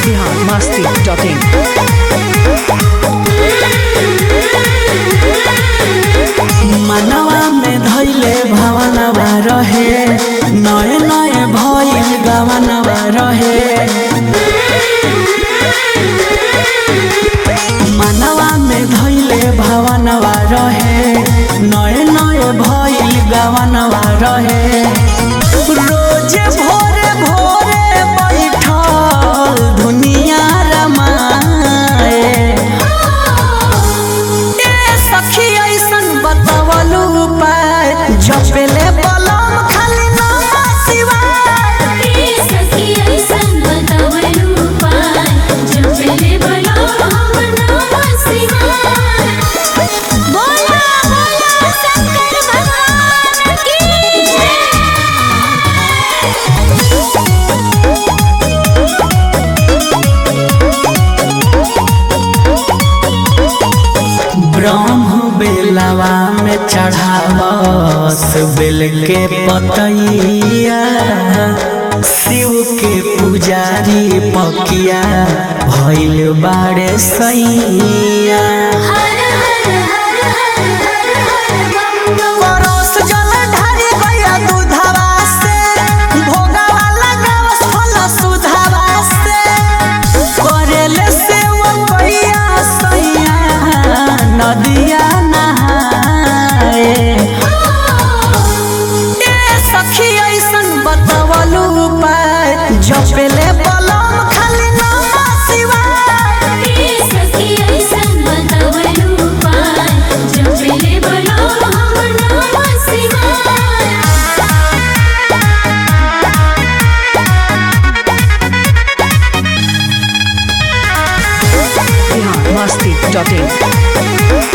Bihar Masti dot in मनवा में धैले भवनवा रहे नए नए भइल गवनवा रहे मनवा में धैले भवनवा रहे नए नए भइल गवनवा रहे रोजे भोरे भोरे बैठल दुनिया रमाए ए सखी ऐसन बतावलू उपाय जपेले बलम खाली नाम शिवाय सखी ऐसन बतावलू पाय जपले बलो हम नाम शिवाय बोला बोला शंकर भगवान की जय ब्रह्म बेलवा में चढ़ावस बेल के पतैया शिव के पुजारी पकिया भइल बाड़े सैया हर हर हर हर हर हर बम बम परोस जल ढारी गया दूधवा से भोगवा लगावस फल सुधवा से करेले से वो कैया सैया नदिया नहाए ए सखी ऐसन बतावलू उपाय जपेले बलम खाली नाम शिवाय सखी ऐसन बतावलू पाय जपले बलो हम नाम शिवाय बिहार मस्ती डॉट इन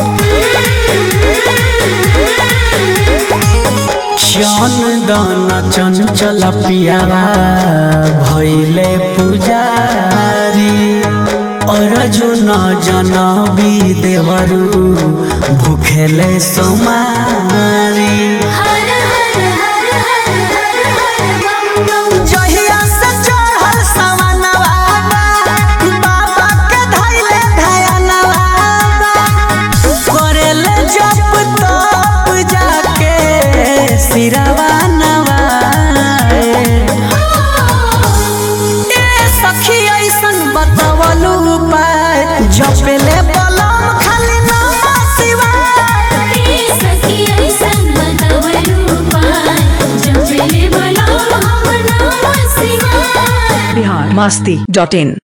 चंदन चंचल पियावा भैले पुजारी अर्जुन जनबी देवरु भूखेले सोमारी हर हर हर हर हर हर बम बम जहिया से चढ़ल सवनवा बाबा के धैले धयनवा करेले जप तप जाके सिरवा नवाए ए सखी ऐसन बतावलू उपाय जपेले बलम खाली नाम शिवाय सखी ऐसन बतावलू पाय जपले बलो हम नाम शिवाय बिहार मस्ती डॉट इन